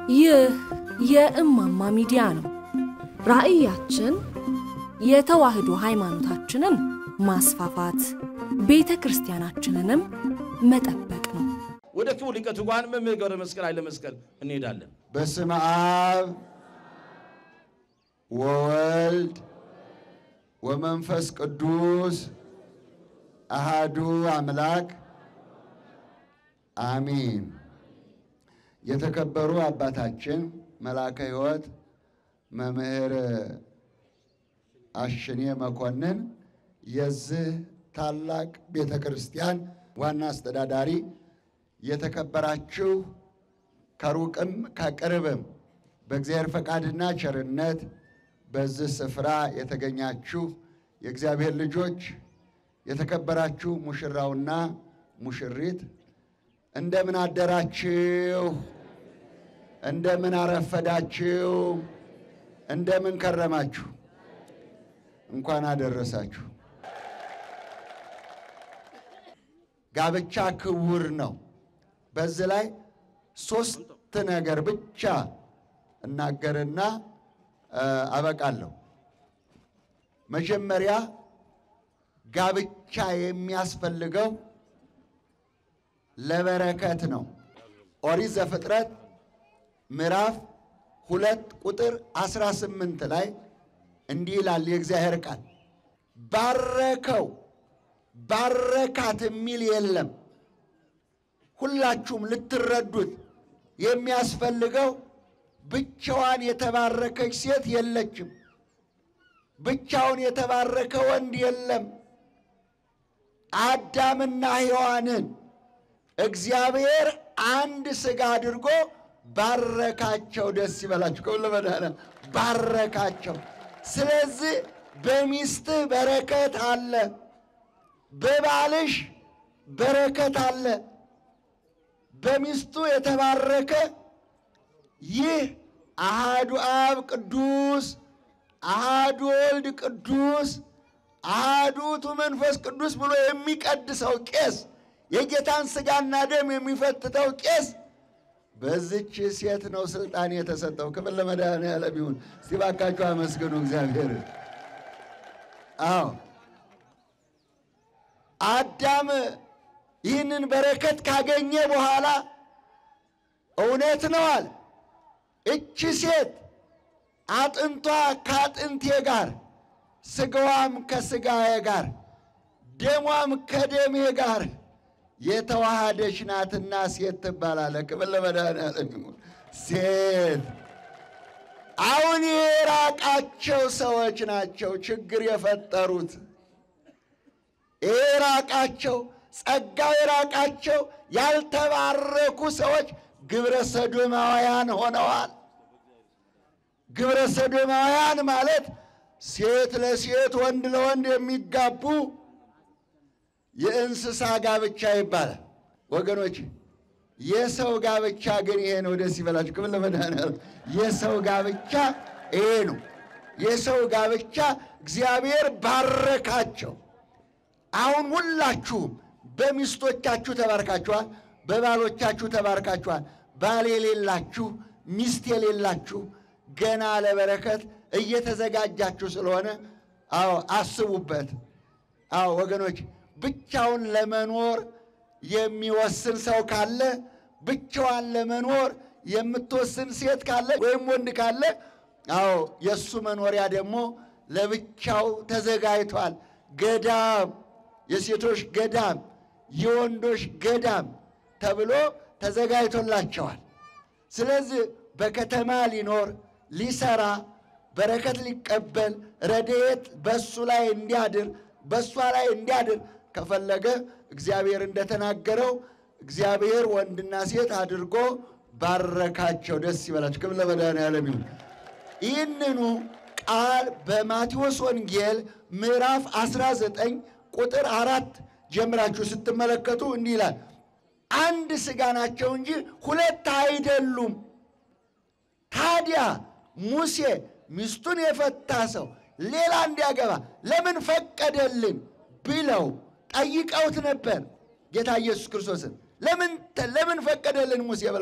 ይህ የእማማ ሚዲያ ነው። ራዕያችን የተዋህዶ ሃይማኖታችንን ማስፋፋት፣ ቤተ ክርስቲያናችንንም መጠበቅ ነው። ወደ ክቡር ሊቀ ትጉሃን መምህር ገብረ መስቀል ኃይለ መስቀል እንሄዳለን። በስመ አብ ወወልድ ወመንፈስ ቅዱስ አሃዱ አምላክ አሚን። የተከበሩ አባታችን መላከ ሕይወት መምህር አሽኔ መኮንን የዚህ ታላቅ ቤተ ክርስቲያን ዋና አስተዳዳሪ፣ የተከበራችሁ ከሩቅም ከቅርብም በእግዚአብሔር ፈቃድና ቸርነት በዚህ ስፍራ የተገኛችሁ የእግዚአብሔር ልጆች፣ የተከበራችሁ ሙሽራውና ሙሽሪት እንደምን አደራችሁ? እንደምን አረፈዳችሁ? እንደምን ከረማችሁ? እንኳን አደረሳችሁ። ጋብቻ ክቡር ነው። በዚህ ላይ ሶስት ነገር ብቻ እናገርና አበቃለሁ። መጀመሪያ ጋብቻ የሚያስፈልገው ለበረከት ነው። ኦሪት ዘፍጥረት ምዕራፍ ሁለት ቁጥር 18 ላይ እንዲህ ይላል የእግዚአብሔር ቃል ባረከው ባረካት የሚል የለም። ሁላችሁም ልትረዱት የሚያስፈልገው ብቻዋን የተባረከች ሴት የለችም። ብቻውን የተባረከ ወንድ የለም። አዳምና ሔዋንን እግዚአብሔር አንድ ሥጋ አድርጎ ባረካቸው። ደስ ይበላችሁ። ከሁሉ መድኃኒዓለም ባረካቸው። ስለዚህ በሚስትህ በረከት አለ፣ በባልሽ በረከት አለ። በሚስቱ የተባረከ ይህ አሃዱ አብ ቅዱስ፣ አሃዱ ወልድ ቅዱስ፣ አሃዱ ውእቱ መንፈስ ቅዱስ ብሎ የሚቀድሰው ቄስ የጌታን ሥጋና ደም የሚፈትተው ቄስ በዚች ሴት ነው ስልጣን የተሰጠው። ክብር ለመድኃኔዓለም ይሁን። እስቲ እባካችሁ አመስግኑ እግዚአብሔር። አዎ አዳም ይህንን በረከት ካገኘ በኋላ እውነት ነው አለ እቺ ሴት አጥንቷ ከአጥንቴ ጋር ሥጋዋም ከሥጋዬ ጋር ደሟም ከደሜ ጋር የተዋሃደች ናትና ሴት ትባላለች። ክብር ለመድኃኔዓለም ይሁን። ሴት አሁን የራቃቸው ሰዎች ናቸው ችግር የፈጠሩት። የራቃቸው ጸጋው የራቃቸው ያልተባረኩ ሰዎች ግብረ ሰዶማውያን ሆነዋል። ግብረ ሰዶማውያን ማለት ሴት ለሴት ወንድ ለወንድ የሚጋቡ የእንስሳ ጋብቻ ይባላል። ወገኖች የሰው ጋብቻ ግን ይሄ ነው። ደስ ይበላችሁ። ክብር ለመድኃኔዓለም። የሰው ጋብቻ ይሄ ነው። የሰው ጋብቻ እግዚአብሔር ባረካቸው። አሁን ሁላችሁም በሚስቶቻችሁ ተባርካችኋል፣ በባሎቻችሁ ተባርካችኋል። ባል የሌላችሁ ሚስት የሌላችሁ ገና ለበረከት እየተዘጋጃችሁ ስለሆነ አዎ አስቡበት። አዎ ወገኖች ብቻውን ለመኖር የሚወስን ሰው ካለ ብቻዋን ለመኖር የምትወስን ሴት ካለ ወይም ወንድ ካለ አዎ የእሱ መኖሪያ ደግሞ ለብቻው ተዘጋጅቷል። ገዳም፣ የሴቶች ገዳም፣ የወንዶች ገዳም ተብሎ ተዘጋጅቶላቸዋል። ስለዚህ በከተማ ሊኖር ሊሰራ በረከት ሊቀበል ረድኤት በእሱ ላይ እንዲያድር በእሷ ላይ እንዲያድር ከፈለገ እግዚአብሔር እንደተናገረው እግዚአብሔር ወንድና ሴት አድርጎ ባረካቸው። ደስ ይበላቸው። ክብር ለመድኃኔዓለም ይሁን። ይህንኑ ቃል በማቴዎስ ወንጌል ምዕራፍ 19 ቁጥር አራት ጀምራችሁ ስትመለከቱ እንዲህ ይላል፣ አንድ ሥጋ ናቸው እንጂ ሁለት አይደሉም። ታዲያ ሙሴ ሚስቱን የፈታ ሰው ሌላ እንዲያገባ ለምን ፈቀደልን ብለው ጠይቀውት ነበር። ጌታ ኢየሱስ ክርስቶስን ለምን ለምን ፈቀደልን ሙሴ ብለው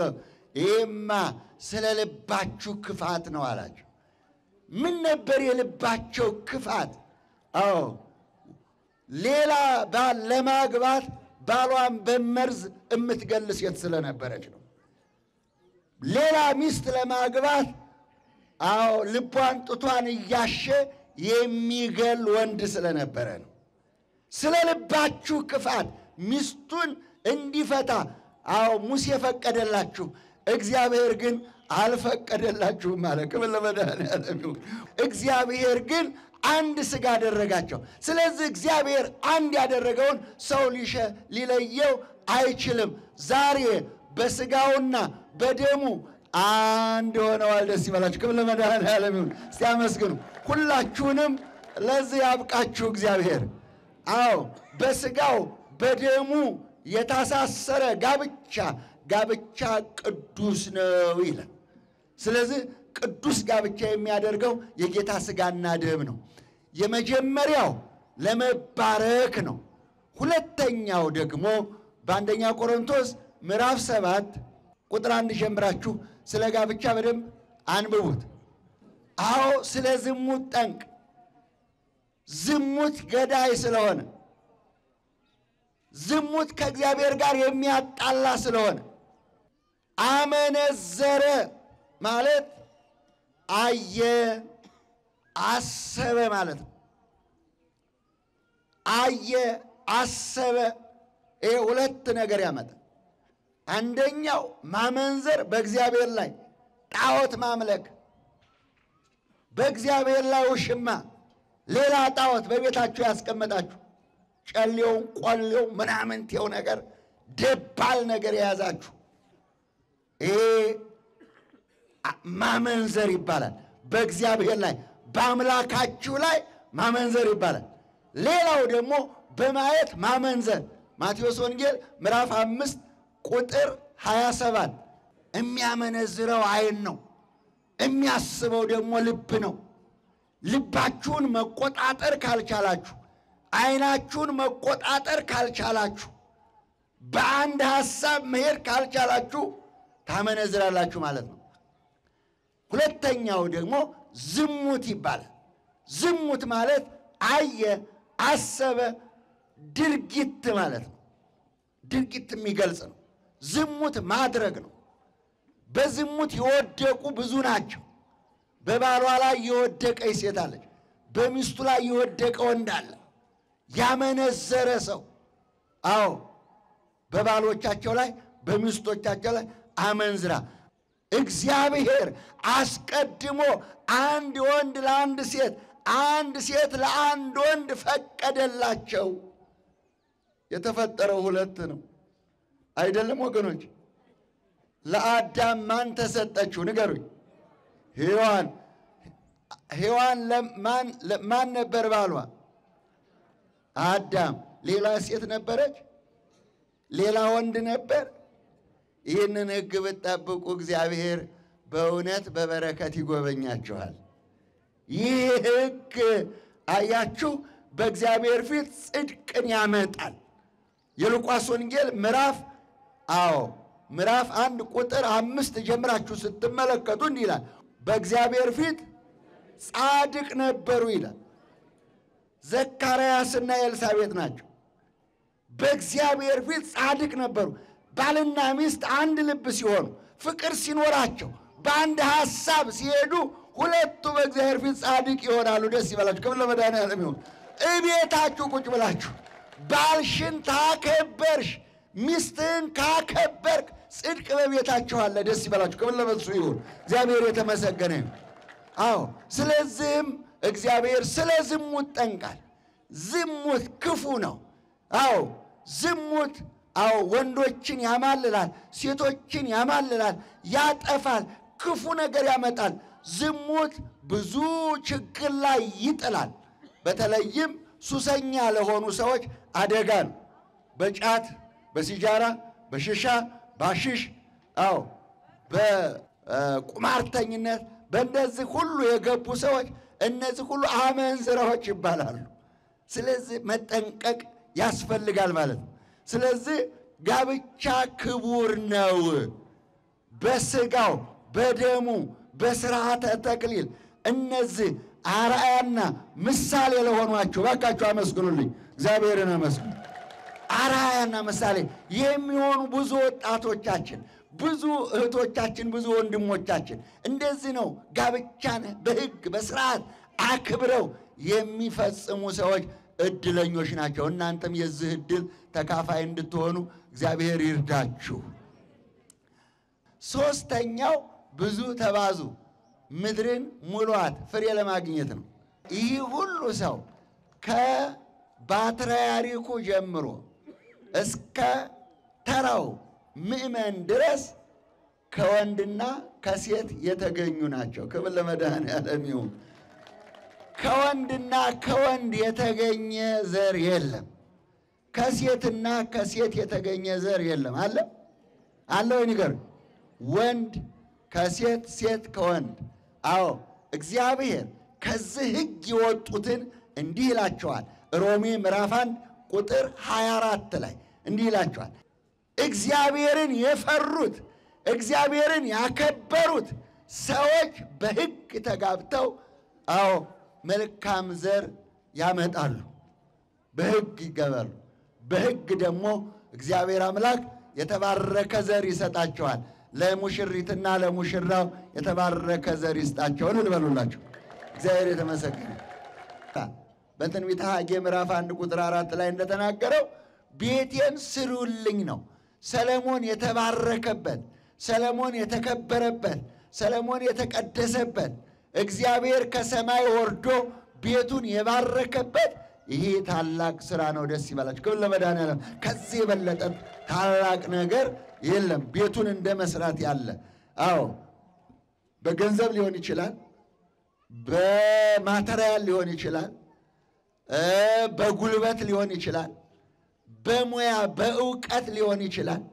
ይህማ ስለ ልባችሁ ክፋት ነው አላቸው። ምን ነበር የልባቸው ክፋት? አዎ ሌላ ባል ለማግባት ባሏን በመርዝ የምትገል ሴት ስለነበረች ነው። ሌላ ሚስት ለማግባት አዎ ልቧን ጡቷን እያሸ የሚገል ወንድ ስለነበረ ነው። ስለ ልባችሁ ክፋት ሚስቱን እንዲፈታ አዎ ሙሴ ፈቀደላችሁ፣ እግዚአብሔር ግን አልፈቀደላችሁም አለ። ክብር ለመድኃኒዓለም ይሁን። እግዚአብሔር ግን አንድ ሥጋ አደረጋቸው። ስለዚህ እግዚአብሔር አንድ ያደረገውን ሰው ሊሸ ሊለየው አይችልም። ዛሬ በሥጋውና በደሙ አንድ ሆነዋል። ደስ ይበላችሁ። ክብር ለመድኃኒዓለም ይሁን። እስቲ አመስግኑ። ሁላችሁንም ለዚህ ያብቃችሁ እግዚአብሔር። አዎ በሥጋው በደሙ የታሳሰረ ጋብቻ ጋብቻ ቅዱስ ነው ይላል። ስለዚህ ቅዱስ ጋብቻ የሚያደርገው የጌታ ሥጋና ደም ነው። የመጀመሪያው ለመባረክ ነው። ሁለተኛው ደግሞ በአንደኛ ቆሮንቶስ ምዕራፍ ሰባት ቁጥር አንድ ጀምራችሁ ስለ ጋብቻ በደንብ አንብቡት። አዎ ስለ ዝሙት ጠንቅ፣ ዝሙት ገዳይ ስለሆነ፣ ዝሙት ከእግዚአብሔር ጋር የሚያጣላ ስለሆነ አመነዘረ ማለት አየ አሰበ ማለት ነው። አየ አሰበ፣ ይሄ ሁለት ነገር ያመጣል። አንደኛው ማመንዘር በእግዚአብሔር ላይ ጣዖት ማምለክ፣ በእግዚአብሔር ላይ ውሽማ፣ ሌላ ጣዖት በቤታችሁ ያስቀመጣችሁ ጨሌውን፣ ቆሌው፣ ምናምንቴው ነገር ደባል ነገር የያዛችሁ ይሄ ማመንዘር ይባላል። በእግዚአብሔር ላይ በአምላካችሁ ላይ ማመንዘር ይባላል። ሌላው ደግሞ በማየት ማመንዘር ማቴዎስ ወንጌል ምዕራፍ አምስት ቁጥር 27 የሚያመነዝረው ዓይን ነው፣ የሚያስበው ደግሞ ልብ ነው። ልባችሁን መቆጣጠር ካልቻላችሁ፣ ዓይናችሁን መቆጣጠር ካልቻላችሁ፣ በአንድ ሐሳብ መሄድ ካልቻላችሁ ታመነዝራላችሁ ማለት ነው። ሁለተኛው ደግሞ ዝሙት ይባላል። ዝሙት ማለት አየ፣ አሰበ፣ ድርጊት ማለት ነው። ድርጊት የሚገልጽ ነው። ዝሙት ማድረግ ነው። በዝሙት የወደቁ ብዙ ናቸው። በባሏ ላይ የወደቀች ሴት አለች። በሚስቱ ላይ የወደቀ ወንድ አለ። ያመነዘረ ሰው አዎ፣ በባሎቻቸው ላይ በሚስቶቻቸው ላይ አመንዝራ እግዚአብሔር አስቀድሞ አንድ ወንድ ለአንድ ሴት አንድ ሴት ለአንድ ወንድ ፈቀደላቸው። የተፈጠረው ሁለት ነው አይደለም ወገኖች? ለአዳም ማን ተሰጠችው? ንገሩኝ። ሔዋን ሔዋን ማን ነበር ባሏ? አዳም። ሌላ ሴት ነበረች? ሌላ ወንድ ነበር? ይህንን ሕግ ብትጠብቁ እግዚአብሔር በእውነት በበረከት ይጎበኛችኋል። ይህ ሕግ አያችሁ፣ በእግዚአብሔር ፊት ጽድቅን ያመጣል። የሉቃስ ወንጌል ምዕራፍ አዎ ምዕራፍ አንድ ቁጥር አምስት ጀምራችሁ ስትመለከቱ እንዲህ ይላል፣ በእግዚአብሔር ፊት ጻድቅ ነበሩ ይላል። ዘካርያስና ኤልሳቤጥ ናቸው። በእግዚአብሔር ፊት ጻድቅ ነበሩ። ባልና ሚስት አንድ ልብ ሲሆኑ ፍቅር ሲኖራቸው በአንድ ሐሳብ ሲሄዱ ሁለቱ በእግዚአብሔር ፊት ጻድቅ ይሆናሉ። ደስ ይበላችሁ። ክብር ለመድኃኒዓለም ይሁን። እቤታችሁ ቁጭ ብላችሁ ባልሽን ታከበርሽ፣ ሚስትህን ካከበርክ ጽድቅ በቤታችሁ አለ። ደስ ይበላችሁ። ክብር ለመሱ ይሁን። እግዚአብሔር የተመሰገነ ይሁን። አዎ፣ ስለዚህም እግዚአብሔር ስለ ዝሙት ጠንቃል። ዝሙት ክፉ ነው። አዎ ዝሙት አዎ ወንዶችን ያማልላል፣ ሴቶችን ያማልላል፣ ያጠፋል፣ ክፉ ነገር ያመጣል። ዝሙት ብዙ ችግር ላይ ይጥላል። በተለይም ሱሰኛ ለሆኑ ሰዎች አደጋ ነው። በጫት በሲጃራ በሽሻ ባሽሽ አዎ በቁማርተኝነት በእነዚህ ሁሉ የገቡ ሰዎች እነዚህ ሁሉ አመንዝራዎች ይባላሉ። ስለዚህ መጠንቀቅ ያስፈልጋል ማለት ነው። ስለዚህ ጋብቻ ክቡር ነው። በስጋው በደሙ በስርዓተ ተክሊል እነዚህ አርአያና ምሳሌ ለሆኗችሁ ባካችሁ አመስግኑልኝ። እግዚአብሔርን አመስግኑ። አርአያና ምሳሌ የሚሆኑ ብዙ ወጣቶቻችን፣ ብዙ እህቶቻችን፣ ብዙ ወንድሞቻችን እንደዚህ ነው ጋብቻን በሕግ በስርዓት አክብረው የሚፈጽሙ ሰዎች እድለኞች ናቸው። እናንተም የዚህ እድል ተካፋይ እንድትሆኑ እግዚአብሔር ይርዳችሁ። ሶስተኛው ብዙ ተባዙ ምድርን ሙሏት ፍሬ ለማግኘት ነው። ይህ ሁሉ ሰው ከባትርያርኩ ጀምሮ እስከ ተራው ምእመን ድረስ ከወንድና ከሴት የተገኙ ናቸው። ክብር ለመድኃኔዓለም ይሁን። ከወንድና ከወንድ የተገኘ ዘር የለም። ከሴትና ከሴት የተገኘ ዘር የለም። አለ አለ ወይ ንገር። ወንድ ከሴት ሴት ከወንድ አዎ እግዚአብሔር ከዚህ ሕግ የወጡትን እንዲህ ይላቸዋል። ሮሜ ምዕራፍ አንድ ቁጥር 24 ላይ እንዲህ ይላቸዋል። እግዚአብሔርን የፈሩት እግዚአብሔርን ያከበሩት ሰዎች በሕግ ተጋብተው አዎ መልካም ዘር ያመጣሉ። በሕግ ይገባሉ። በሕግ ደግሞ እግዚአብሔር አምላክ የተባረከ ዘር ይሰጣቸዋል። ለሙሽሪትና ለሙሽራው የተባረከ ዘር ይስጣቸውን ልበሉላቸው። እግዚአብሔር የተመሰገነ። በትንቢተ ሐጌ ምዕራፍ አንድ ቁጥር አራት ላይ እንደተናገረው ቤቴን ስሩልኝ ነው። ሰለሞን የተባረከበት፣ ሰለሞን የተከበረበት፣ ሰለሞን የተቀደሰበት፣ እግዚአብሔር ከሰማይ ወርዶ ቤቱን የባረከበት ይሄ ታላቅ ስራ ነው። ደስ ይበላችሁ። ክብር ለመድኃኔዓለም። ከዚህ የበለጠ ታላቅ ነገር የለም። ቤቱን እንደ መስራት ያለ አዎ፣ በገንዘብ ሊሆን ይችላል፣ በማተሪያል ሊሆን ይችላል፣ በጉልበት ሊሆን ይችላል፣ በሙያ በእውቀት ሊሆን ይችላል።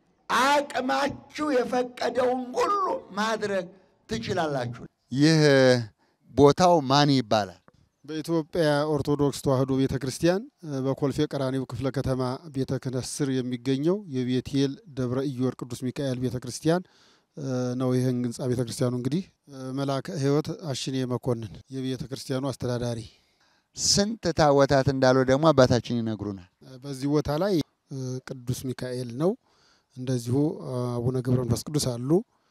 አቅማችሁ የፈቀደውን ሁሉ ማድረግ ትችላላችሁ። ይህ ቦታው ማን ይባላል? በኢትዮጵያ ኦርቶዶክስ ተዋሕዶ ቤተ ክርስቲያን በኮልፌ ቀራኒው ክፍለ ከተማ ቤተ ክህነት ስር የሚገኘው የቤቴል ደብረ ኢዮር ቅዱስ ሚካኤል ቤተ ክርስቲያን ነው። ይህን ህንፃ ቤተ ክርስቲያኑ እንግዲህ መልአከ ሕይወት አሽኔ መኮንን የቤተ ክርስቲያኑ አስተዳዳሪ። ስንት ታቦታት እንዳሉ ደግሞ አባታችን ይነግሩናል። በዚህ ቦታ ላይ ቅዱስ ሚካኤል ነው። እንደዚሁ አቡነ ገብረ መንፈስ ቅዱስ አሉ።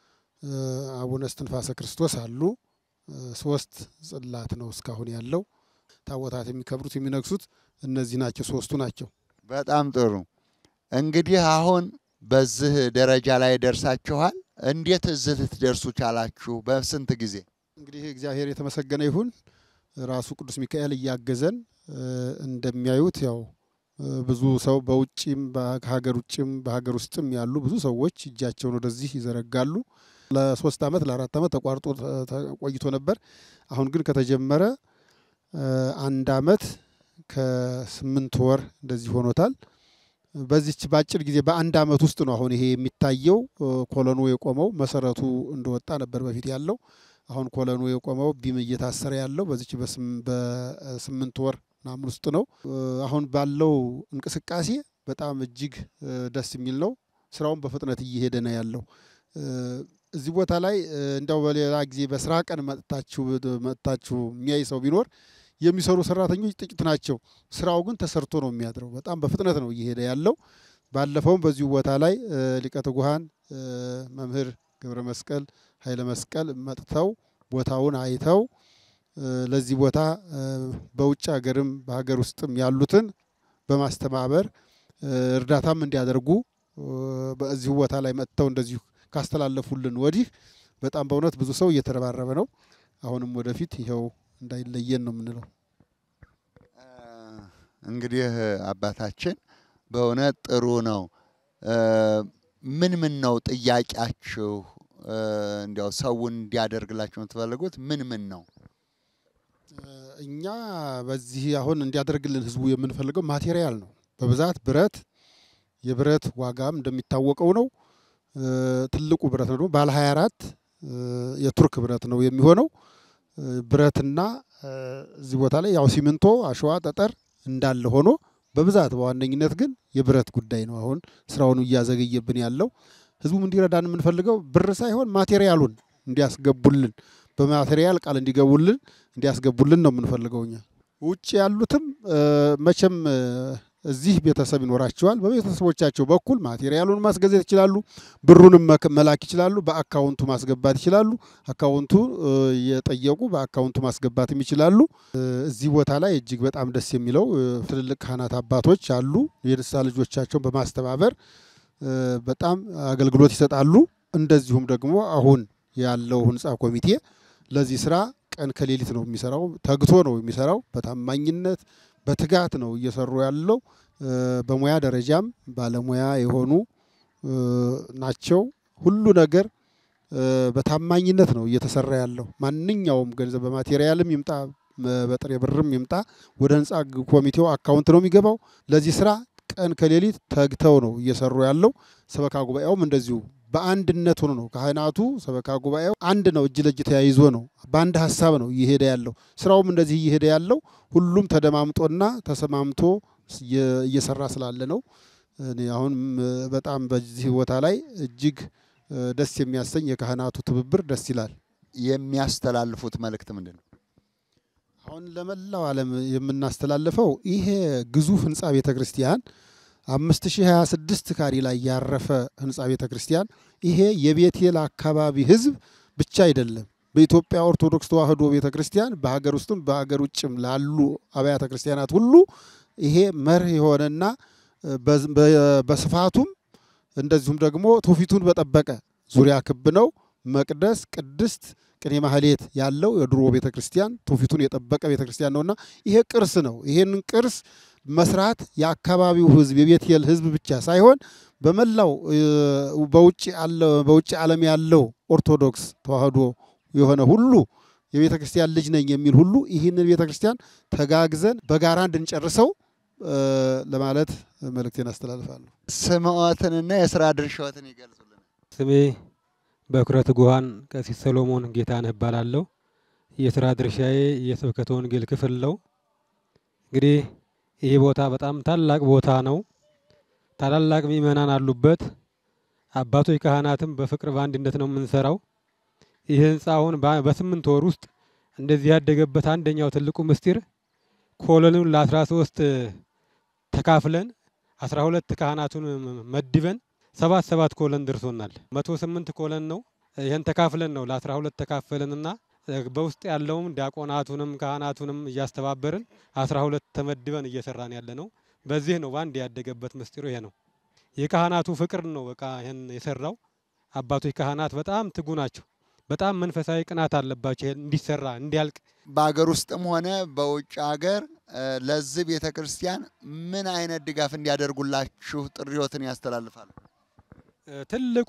አቡነ እስትንፋሰ ክርስቶስ አሉ። ሶስት ጽላት ነው እስካሁን ያለው። ታቦታት የሚከብሩት የሚነግሱት እነዚህ ናቸው፣ ሶስቱ ናቸው። በጣም ጥሩ። እንግዲህ አሁን በዚህ ደረጃ ላይ ደርሳችኋል። እንዴት እዚህ ልትደርሱ ቻላችሁ? በስንት ጊዜ? እንግዲህ እግዚአብሔር የተመሰገነ ይሁን። ራሱ ቅዱስ ሚካኤል እያገዘን እንደሚያዩት ያው ብዙ ሰው በውጭም ከሀገር ውጭም በሀገር ውስጥም ያሉ ብዙ ሰዎች እጃቸውን ወደዚህ ይዘረጋሉ። ለሶስት ዓመት ለአራት ዓመት ተቋርጦ ቆይቶ ነበር። አሁን ግን ከተጀመረ አንድ ዓመት ከስምንት ወር እንደዚህ ሆኖታል። በዚች በአጭር ጊዜ በአንድ ዓመት ውስጥ ነው አሁን ይሄ የሚታየው ኮለኑ የቆመው። መሰረቱ እንደወጣ ነበር በፊት ያለው። አሁን ኮለኑ የቆመው ቢም እየታሰረ ያለው በዚች በስምንት ወር ምናምን ውስጥ ነው። አሁን ባለው እንቅስቃሴ በጣም እጅግ ደስ የሚል ነው። ስራውን በፍጥነት እየሄደ ነው ያለው። እዚህ ቦታ ላይ እንዲያው በሌላ ጊዜ በስራ ቀን መጥታችሁ መጥታችሁ የሚያይ ሰው ቢኖር የሚሰሩ ሰራተኞች ጥቂት ናቸው። ስራው ግን ተሰርቶ ነው የሚያድረው። በጣም በፍጥነት ነው እየሄደ ያለው። ባለፈውም በዚሁ ቦታ ላይ ሊቀ ትጉሃን መምህር ገብረ መስቀል ኃይለ መስቀል መጥተው ቦታውን አይተው ለዚህ ቦታ በውጭ ሀገርም በሀገር ውስጥም ያሉትን በማስተባበር እርዳታም እንዲያደርጉ በዚሁ ቦታ ላይ መጥተው እንደዚሁ ካስተላለፉልን ወዲህ በጣም በእውነት ብዙ ሰው እየተረባረበ ነው። አሁንም ወደፊት ይኸው እንዳይለየን ነው የምንለው። እንግዲህ አባታችን በእውነት ጥሩ ነው። ምን ምን ነው ጥያቄያችሁ? እንዲያው ሰውን እንዲያደርግላችሁ የምትፈልጉት ምን ምን ነው? እኛ በዚህ አሁን እንዲያደርግልን ህዝቡ የምንፈልገው ማቴሪያል ነው። በብዛት ብረት፣ የብረት ዋጋም እንደሚታወቀው ነው። ትልቁ ብረት ነው ደግሞ ባለ 24 የቱርክ ብረት ነው የሚሆነው። ብረትና እዚህ ቦታ ላይ ያው ሲሚንቶ፣ አሸዋ፣ ጠጠር እንዳለ ሆኖ በብዛት በዋነኝነት ግን የብረት ጉዳይ ነው አሁን ስራውን እያዘገየብን ያለው። ህዝቡም እንዲረዳን የምንፈልገው ብር ሳይሆን ማቴሪያሉን እንዲያስገቡልን በማቴሪያል ቃል እንዲገቡልን እንዲያስገቡልን ነው የምንፈልገው እኛ። ውጭ ያሉትም መቼም እዚህ ቤተሰብ ይኖራቸዋል። በቤተሰቦቻቸው በኩል ማቴሪያሉን ማስገዛት ይችላሉ። ብሩንም መላክ ይችላሉ። በአካውንቱ ማስገባት ይችላሉ። አካውንቱ የጠየቁ በአካውንቱ ማስገባትም ይችላሉ። እዚህ ቦታ ላይ እጅግ በጣም ደስ የሚለው ትልልቅ ካህናት አባቶች አሉ። የንስሐ ልጆቻቸውን በማስተባበር በጣም አገልግሎት ይሰጣሉ። እንደዚሁም ደግሞ አሁን ያለው ህንፃ ኮሚቴ ለዚህ ስራ ቀን ከሌሊት ነው የሚሰራው። ተግቶ ነው የሚሰራው። በታማኝነት በትጋት ነው እየሰሩ ያለው። በሙያ ደረጃም ባለሙያ የሆኑ ናቸው። ሁሉ ነገር በታማኝነት ነው እየተሰራ ያለው። ማንኛውም ገንዘብ በማቴሪያልም ይምጣ በጥሬ ብርም ይምጣ ወደ ህንፃ ኮሚቴው አካውንት ነው የሚገባው። ለዚህ ስራ ቀን ከሌሊት ተግተው ነው እየሰሩ ያለው። ሰበካ ጉባኤውም እንደዚሁ በአንድነት ሆኖ ነው ካህናቱ፣ ሰበካ ጉባኤው አንድ ነው፣ እጅ ለእጅ ተያይዞ ነው፣ በአንድ ሀሳብ ነው እየሄደ ያለው። ስራውም እንደዚህ እየሄደ ያለው ሁሉም ተደማምጦና ተሰማምቶ እየሰራ ስላለ ነው። እኔ አሁን በጣም በዚህ ቦታ ላይ እጅግ ደስ የሚያሰኝ የካህናቱ ትብብር ደስ ይላል። የሚያስተላልፉት መልእክት ምንድን ነው? አሁን ለመላው ዓለም የምናስተላልፈው ይሄ ግዙፍ ህንፃ ቤተ ክርስቲያን አምስት ሺህ ሀያ ስድስት ካሪ ላይ ያረፈ ህንፃ ቤተ ክርስቲያን ይሄ የቤቴል አካባቢ ህዝብ ብቻ አይደለም። በኢትዮጵያ ኦርቶዶክስ ተዋሕዶ ቤተ ክርስቲያን በሀገር ውስጥም በሀገር ውጭም ላሉ አብያተ ክርስቲያናት ሁሉ ይሄ መርህ የሆነና በስፋቱም እንደዚሁም ደግሞ ትውፊቱን በጠበቀ ዙሪያ ክብ ነው። መቅደስ፣ ቅድስት፣ ቅኔ ማህሌት ያለው የድሮ ቤተ ክርስቲያን ትውፊቱን የጠበቀ ቤተ ክርስቲያን ነውና ይሄ ቅርስ ነው። ይሄንን ቅርስ መስራት የአካባቢው ህዝብ የቤቴል ህዝብ ብቻ ሳይሆን በመላው በውጭ ዓለም ያለው ኦርቶዶክስ ተዋሕዶ የሆነ ሁሉ የቤተ ክርስቲያን ልጅ ነኝ የሚል ሁሉ ይህንን ቤተ ክርስቲያን ተጋግዘን በጋራ እንድንጨርሰው ለማለት መልእክቴን አስተላልፋለሁ። ስምዖትንና የስራ ድርሻዎትን ይገልጹልን። ስሜ በኩረት ጉሃን ቀሲስ ሰሎሞን ጌታነህ እባላለሁ። የስራ ድርሻዬ የስብከተ ወንጌል ክፍል ነው። እንግዲህ ይህ ቦታ በጣም ታላቅ ቦታ ነው። ታላላቅ ምእመናን አሉበት። አባቶች ካህናትም በፍቅር በአንድነት ነው የምንሰራው። ይህ ህንፃ አሁን በስምንት ወር ውስጥ እንደዚህ ያደገበት አንደኛው ትልቁ ምስጢር ኮሎኑን ለአስራ ሶስት ተካፍለን አስራ ሁለት ካህናቱን መድበን ሰባት ሰባት ኮለን ደርሶናል። መቶ ስምንት ኮለን ነው። ይህን ተካፍለን ነው ለአስራ ሁለት ተካፈለንና በውስጥ ያለውም ዲያቆናቱንም ካህናቱንም እያስተባበርን አስራ ሁለት ተመድበን እየሰራን ያለ ነው። በዚህ ነው በአንድ ያደገበት ምስጢሩ ይሄ ነው። የካህናቱ ፍቅር ነው በቃ ይህን የሰራው። አባቶች ካህናት በጣም ትጉ ናቸው። በጣም መንፈሳዊ ቅናት አለባቸው። ይሄን እንዲሰራ እንዲያልቅ በሀገር ውስጥም ሆነ በውጭ ሀገር ለዚህ ቤተ ክርስቲያን ምን አይነት ድጋፍ እንዲያደርጉላችሁ ጥሪዎትን ያስተላልፋሉ? ትልቁ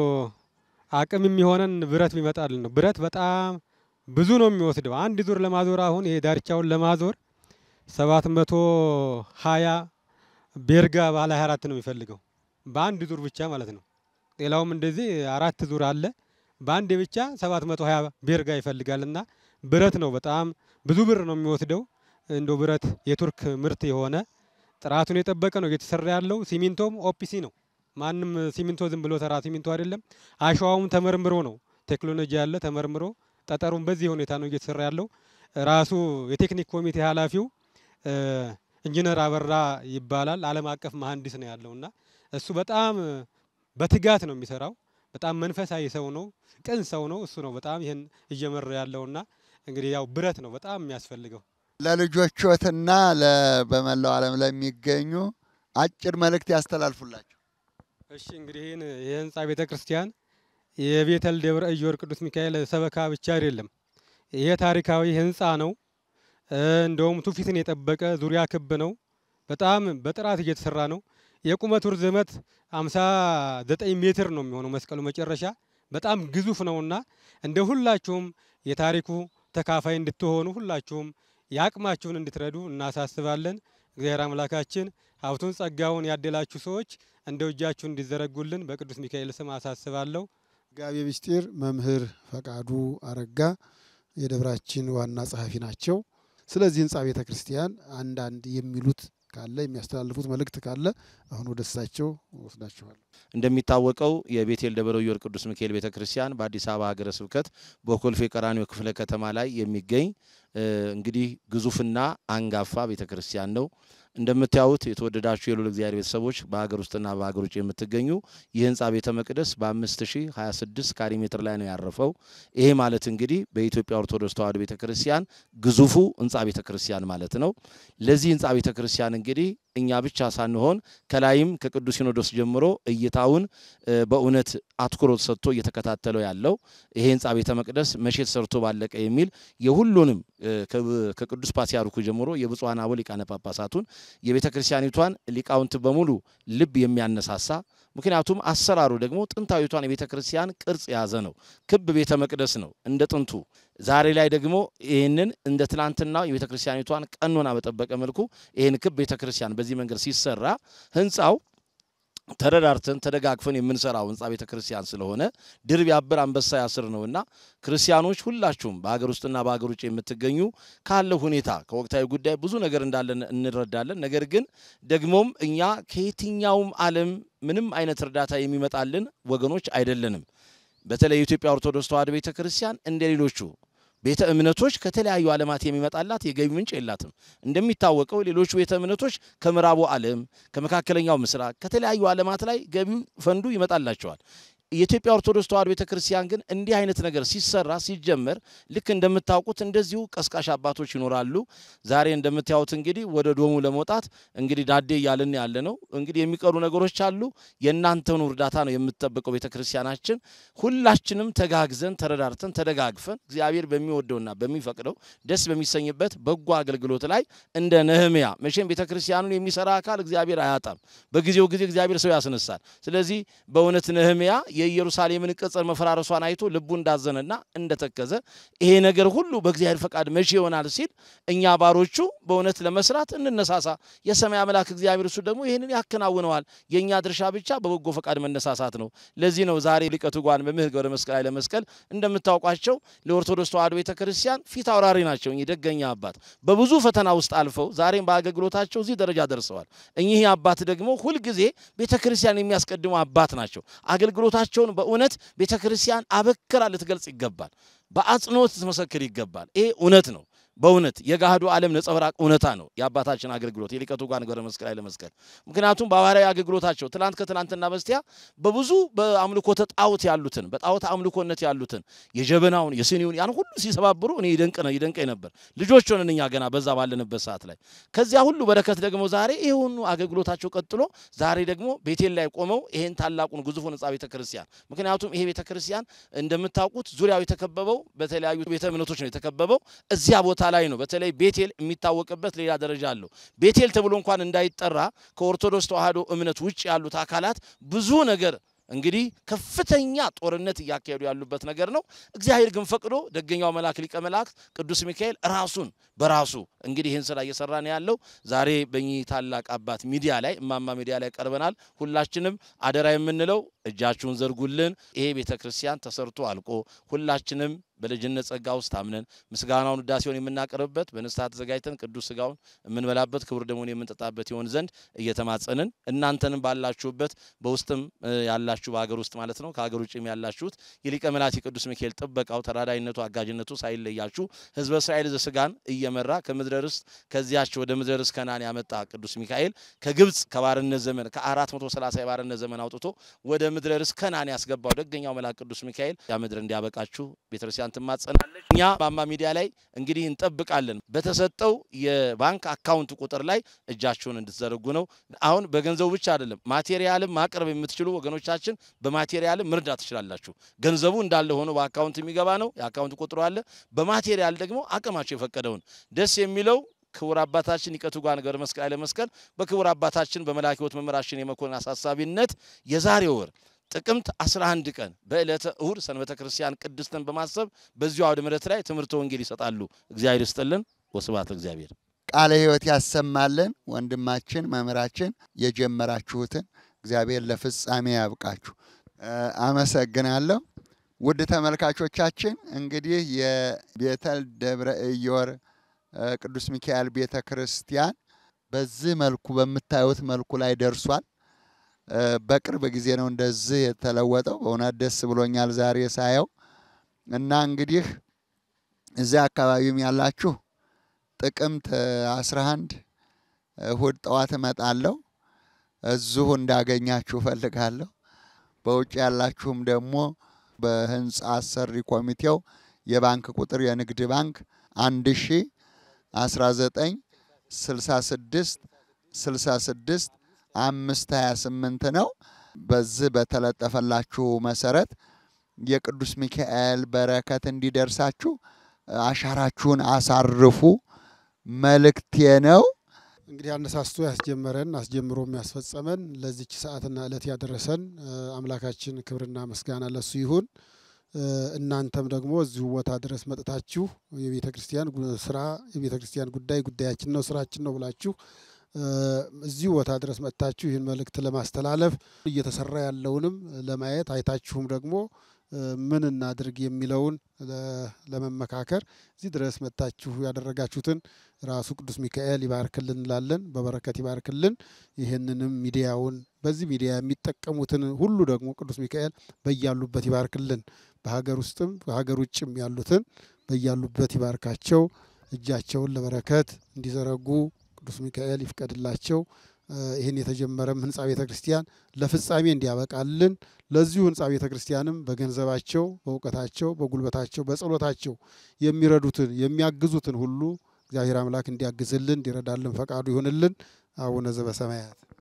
አቅም የሚሆነን ብረት ቢመጣልን ነው። ብረት በጣም ብዙ ነው የሚወስደው። አንድ ዙር ለማዞር አሁን ይሄ ዳርቻውን ለማዞር ሰባት መቶ ሀያ ቤርጋ ባለ 24 ነው የሚፈልገው በአንድ ዙር ብቻ ማለት ነው። ሌላውም እንደዚህ አራት ዙር አለ። በአንድ ብቻ 720 ቤርጋ ይፈልጋልና ብረት ነው በጣም ብዙ ብር ነው የሚወስደው። እንዶ ብረት የቱርክ ምርት የሆነ ጥራቱን የጠበቀ ነው እየተሰራ ያለው። ሲሚንቶም ኦፒሲ ነው። ማንም ሲሚንቶ ዝም ብሎ ተራ ሲሚንቶ አይደለም። አሸዋውም ተመርምሮ ነው ቴክኖሎጂ ያለ ተመርምሮ ጠጠሩም በዚህ ሁኔታ ነው እየተሰራ ያለው። ራሱ የቴክኒክ ኮሚቴ ኃላፊው ኢንጂነር አበራ ይባላል። ዓለም አቀፍ መሀንዲስ ነው ያለውና እሱ በጣም በትጋት ነው የሚሰራው። በጣም መንፈሳዊ ሰው ነው፣ ቅን ሰው ነው። እሱ ነው በጣም ይህን እየመራ ያለውና እንግዲህ ያው ብረት ነው በጣም የሚያስፈልገው። ለልጆቾትና በመላው ዓለም ለሚገኙ አጭር መልእክት ያስተላልፉላቸው። እሺ እንግዲህ ይህን የህንፃ ቤተ ክርስቲያን የቤተል ደብረ ኢዮር ቅዱስ ሚካኤል ሰበካ ብቻ አይደለም። ይሄ ታሪካዊ ህንፃ ነው። እንደውም ትውፊትን የጠበቀ ዙሪያ ክብ ነው። በጣም በጥራት እየተሰራ ነው። የቁመቱ ርዝመት 59 ሜትር ነው የሚሆነው መስቀሉ መጨረሻ በጣም ግዙፍ ነውና እንደ ሁላችሁም የታሪኩ ተካፋይ እንድትሆኑ ሁላችሁም የአቅማችሁን እንድትረዱ እናሳስባለን። እግዚአብሔር አምላካችን ሀብቱን ጸጋውን ያደላችሁ ሰዎች እንደ እጃችሁ እንዲዘረጉልን በቅዱስ ሚካኤል ስም አሳስባለሁ። ጋቤ ምስጢር መምህር ፈቃዱ አረጋ የደብራችን ዋና ጸሐፊ ናቸው። ስለዚህ ህንፃ ቤተ ክርስቲያን አንዳንድ የሚሉት ካለ የሚያስተላልፉት መልእክት ካለ አሁን ወደ እሳቸው ወስዳችኋል። እንደሚታወቀው የቤቴል ደብረ ኢዮር ቅዱስ ሚካኤል ቤተ ክርስቲያን በአዲስ አበባ ሀገረ ስብከት በኮልፌ ቀራኒዮ ክፍለ ከተማ ላይ የሚገኝ እንግዲህ ግዙፍና አንጋፋ ቤተ ክርስቲያን ነው። እንደምታዩት የተወደዳችሁ የልዑል እግዚአብሔር ቤተሰቦች በሀገር ውስጥና በሀገር ውጭ የምትገኙ ይህ ህንፃ ቤተ መቅደስ በ5026 ካሬ ሜትር ላይ ነው ያረፈው። ይሄ ማለት እንግዲህ በኢትዮጵያ ኦርቶዶክስ ተዋሕዶ ቤተ ክርስቲያን ግዙፉ ህንፃ ቤተ ክርስቲያን ማለት ነው። ለዚህ ህንፃ ቤተ ክርስቲያን እንግዲህ እኛ ብቻ ሳንሆን ከላይም ከቅዱስ ሲኖዶስ ጀምሮ እይታውን በእውነት አትኩሮት ሰጥቶ እየተከታተለው ያለው ይሄ ህንፃ ቤተ መቅደስ መቼ ተሰርቶ ባለቀ የሚል የሁሉንም ከቅዱስ ፓትርያርኩ ጀምሮ የብፁዓን አበው ሊቃነ ጳጳሳቱን የቤተ ክርስቲያኒቷን ሊቃውንት በሙሉ ልብ የሚያነሳሳ ምክንያቱም አሰራሩ ደግሞ ጥንታዊቷን የቤተ ክርስቲያን ቅርጽ የያዘ ነው። ክብ ቤተ መቅደስ ነው እንደ ጥንቱ። ዛሬ ላይ ደግሞ ይህንን እንደ ትናንትናው የቤተ ክርስቲያኒቷን ቀኖና በጠበቀ መልኩ ይህን ክብ ቤተ ክርስቲያን በዚህ መንገድ ሲሰራ ህንፃው ተረዳርተን ተደጋግፈን የምንሰራው ህንፃ ቤተ ክርስቲያን ስለሆነ ድር ቢያብር አንበሳ ያስር ነውና ክርስቲያኖች ሁላችሁም በሀገር ውስጥና በሀገር ውጭ የምትገኙ ካለው ሁኔታ ከወቅታዊ ጉዳይ ብዙ ነገር እንዳለን እንረዳለን። ነገር ግን ደግሞም እኛ ከየትኛውም ዓለም ምንም አይነት እርዳታ የሚመጣልን ወገኖች አይደለንም። በተለይ የኢትዮጵያ ኦርቶዶክስ ተዋሕዶ ቤተ ክርስቲያን እንደ ሌሎቹ ቤተ እምነቶች ከተለያዩ ዓለማት የሚመጣላት የገቢ ምንጭ የላትም። እንደሚታወቀው ሌሎቹ ቤተ እምነቶች ከምዕራቡ ዓለም፣ ከመካከለኛው ምስራቅ፣ ከተለያዩ ዓለማት ላይ ገቢው ፈንዱ ይመጣላቸዋል። የኢትዮጵያ ኦርቶዶክስ ተዋሕዶ ቤተ ክርስቲያን ግን እንዲህ አይነት ነገር ሲሰራ ሲጀመር ልክ እንደምታውቁት እንደዚሁ ቀስቃሽ አባቶች ይኖራሉ። ዛሬ እንደምታዩት እንግዲህ ወደ ዶሙ ለመውጣት እንግዲህ ዳዴ እያልን ያለ ነው። እንግዲህ የሚቀሩ ነገሮች አሉ። የእናንተኑ እርዳታ ነው የምትጠብቀው ቤተ ክርስቲያናችን። ሁላችንም ተጋግዘን ተረዳርተን ተደጋግፈን እግዚአብሔር በሚወደውና በሚፈቅደው ደስ በሚሰኝበት በጎ አገልግሎት ላይ እንደ ነህምያ መቼም ቤተ ክርስቲያኑን የሚሰራ አካል እግዚአብሔር አያጣም። በጊዜው ጊዜ እግዚአብሔር ሰው ያስነሳል። ስለዚህ በእውነት ነህምያ የኢየሩሳሌምን ቅጽር መፈራረሷን አይቶ ልቡ እንዳዘነና እንደተከዘ ይሄ ነገር ሁሉ በእግዚአብሔር ፈቃድ መቼ ይሆናል ሲል እኛ ባሮቹ በእውነት ለመስራት እንነሳሳ። የሰማይ አምላክ እግዚአብሔር እሱ ደግሞ ይህንን ያከናውነዋል። የእኛ ድርሻ ብቻ በበጎ ፈቃድ መነሳሳት ነው። ለዚህ ነው ዛሬ ሊቀ ትጉሃን መምህር ገብረ መስቀል ኃይለ መስቀል እንደምታውቋቸው ለኦርቶዶክስ ተዋሕዶ ቤተ ክርስቲያን ፊት አውራሪ ናቸው። እኚህ ደገኛ አባት በብዙ ፈተና ውስጥ አልፈው ዛሬም በአገልግሎታቸው እዚህ ደረጃ ደርሰዋል። እኚህ አባት ደግሞ ሁልጊዜ ቤተ ክርስቲያን የሚያስቀድሙ አባት ናቸው። አገልግሎታቸውን በእውነት ቤተ ክርስቲያን አበክራ ልትገልጽ ይገባል። በአጽንኦት ልትመሰክር ይገባል። ይሄ እውነት ነው። በእውነት የገሃዱ ዓለም ነጸብራቅ እውነታ ነው የአባታችን አገልግሎት የሊቀ ትጉሃን ገብረ መስቀል ኃይለ መስቀል። ምክንያቱም በሐዋርያዊ አገልግሎታቸው ትናንት ከትናንትና በስቲያ በብዙ በአምልኮተ ጣዖት ያሉትን በጣዖት አምልኮነት ያሉትን የጀበናውን የስኒውን ያን ሁሉ ሲሰባብሩ እኔ ይደንቅ ነው ይደንቀኝ ነበር። ልጆች ሆነን እኛ ገና በዛ ባለንበት ሰዓት ላይ ከዚያ ሁሉ በረከት ደግሞ ዛሬ ይሁኑ አገልግሎታቸው ቀጥሎ ዛሬ ደግሞ ቤቴል ላይ ቆመው ይሄን ታላቁን ግዙፉን ሕንፃ ቤተ ክርስቲያን ምክንያቱም ይሄ ቤተ ክርስቲያን እንደምታውቁት ዙሪያው የተከበበው በተለያዩ ቤተ እምነቶች ነው የተከበበው እዚያ ቦታ ላይ ነው። በተለይ ቤቴል የሚታወቅበት ሌላ ደረጃ አለው። ቤቴል ተብሎ እንኳን እንዳይጠራ ከኦርቶዶክስ ተዋሕዶ እምነት ውጭ ያሉት አካላት ብዙ ነገር እንግዲህ ከፍተኛ ጦርነት እያካሄዱ ያሉበት ነገር ነው። እግዚአብሔር ግን ፈቅዶ ደገኛው መልአክ ሊቀ መላእክት ቅዱስ ሚካኤል ራሱን በራሱ እንግዲህ ይህን ስራ እየሰራ ነው ያለው። ዛሬ በእኚህ ታላቅ አባት ሚዲያ ላይ እማማ ሚዲያ ላይ ቀርበናል። ሁላችንም አደራ የምንለው እጃችሁን ዘርጉልን። ይሄ ቤተ ክርስቲያን ተሰርቶ አልቆ ሁላችንም በልጅነት ጸጋ ውስጥ አምነን ምስጋናውን ውዳሴውን የምናቀርብበት በንስሐ ተዘጋጅተን ቅዱስ ስጋውን የምንበላበት ክቡር ደሙን የምንጠጣበት ይሆን ዘንድ እየተማጸንን እናንተንም ባላችሁበት በውስጥም ያላችሁ በሀገር ውስጥ ማለት ነው ከሀገር ውጭም ያላችሁት የሊቀ መላእክት የቅዱስ ሚካኤል ጥበቃው ተራዳይነቱ አጋዥነቱ ሳይለያችሁ ሕዝበ እስራኤል ዘስጋን እየመራ ከምድረ ርስት ከዚያች ወደ ምድረ ርስት ከናን ያመጣ ቅዱስ ሚካኤል ከግብፅ ከባርነት ዘመን ከ430 የባርነት ዘመን አውጥቶ ወደ ምድረ ርስት ከናን ያስገባው ደገኛው መልአክ ቅዱስ ሚካኤል ያ ምድር እንዲያበቃችሁ ቤተክርስቲያን ትማጸናለች። እኛ ማማ ሚዲያ ላይ እንግዲህ እንጠብቃለን። በተሰጠው የባንክ አካውንት ቁጥር ላይ እጃችሁን እንድትዘረጉ ነው። አሁን በገንዘቡ ብቻ አይደለም፣ ማቴሪያልም ማቅረብ የምትችሉ ወገኖቻችን በማቴሪያልም መርዳት ትችላላችሁ። ገንዘቡ እንዳለ ሆኖ በአካውንት የሚገባ ነው። የአካውንት ቁጥሩ አለ። በማቴሪያል ደግሞ አቅማቸው የፈቀደውን ደስ የሚለው ክቡር አባታችን ሊቀ ትጉሃን ገብረ መስቀል ኃይለ መስቀል በክቡር አባታችን በመልአከ ሕይወት መምህራችን የመኮንን አሳሳቢነት የዛሬ ወር ጥቅምት 11 ቀን በዕለተ እሁድ ሰንበተ ክርስቲያን ቅድስትን በማሰብ በዚሁ አውደ ምሕረት ላይ ትምህርተ ወንጌል ይሰጣሉ። እግዚአብሔር ይስጥልን። ወስብሐት ለእግዚአብሔር። ቃለ ሕይወት ያሰማልን። ወንድማችን መምህራችን የጀመራችሁትን እግዚአብሔር ለፍጻሜ ያብቃችሁ። አመሰግናለሁ። ውድ ተመልካቾቻችን እንግዲህ የቤተል ደብረ ኢዮር ቅዱስ ሚካኤል ቤተ ክርስቲያን በዚህ መልኩ በምታዩት መልኩ ላይ ደርሷል። እ፣ በቅርብ ጊዜ ነው እንደዚህ የተለወጠው። በእውነት ደስ ብሎኛል ዛሬ ሳየው እና እንግዲህ እዚያ አካባቢም ያላችሁ ጥቅምት 11 እሁድ ጠዋት እመጣለሁ። እዚሁ እንዳገኛችሁ እፈልጋለሁ። በውጭ ያላችሁም ደግሞ በህንፃ አሰሪ ኮሚቴው የባንክ ቁጥር የንግድ ባንክ 1 ሺ 19 66 66 አምስት 28 ነው። በዚህ በተለጠፈላችሁ መሰረት የቅዱስ ሚካኤል በረከት እንዲደርሳችሁ አሻራችሁን አሳርፉ መልእክቴ ነው። እንግዲህ አነሳስቶ ያስጀመረን አስጀምሮ የሚያስፈጸመን ለዚች ሰዓትና ዕለት ያደረሰን እ፣ አምላካችን ክብርና ምስጋና ለሱ ይሁን። እ፣ እናንተም ደግሞ እዚሁ ቦታ ድረስ መጥታችሁ የቤተ ክርስቲያን ጉ- ስራ የቤተ ክርስቲያን ጉዳይ ጉዳያችን ነው ስራችን ነው ብላችሁ እ፣ እዚሁ ቦታ ድረስ መጥታችሁ ይህን መልእክት ለማስተላለፍ እየተሰራ ያለውንም ለማየት አይታችሁም ደግሞ እ፣ ምን እናድርግ የሚለውን ለ- ለመመካከር እዚህ ድረስ መጥታችሁ ያደረጋችሁትን ራሱ ቅዱስ ሚካኤል ይባርክልን እንላለን። በበረከት ይባርክልን። ይህንንም ሚዲያውን በዚህ ሚዲያ የሚጠቀሙትን ሁሉ ደግሞ ቅዱስ ሚካኤል በያሉበት ይባርክልን። በሀገር ውስጥም በሀገር ውጭም ያሉትን በያሉበት ይባርካቸው። እጃቸውን ለበረከት እንዲዘረጉ ቅዱስ ሚካኤል ይፍቀድላቸው። እ፣ ይህን የተጀመረም ህንፃ ቤተ ክርስቲያን ለፍጻሜ እንዲያበቃልን ለዚሁ ህንፃ ቤተ ክርስቲያንም በገንዘባቸው፣ በእውቀታቸው፣ በጉልበታቸው፣ በጸሎታቸው የሚረዱትን የሚያግዙትን ሁሉ እግዚአብሔር አምላክ እንዲያግዝልን እንዲረዳልን ፈቃዱ ይሆንልን። አቡነ ዘበሰማያት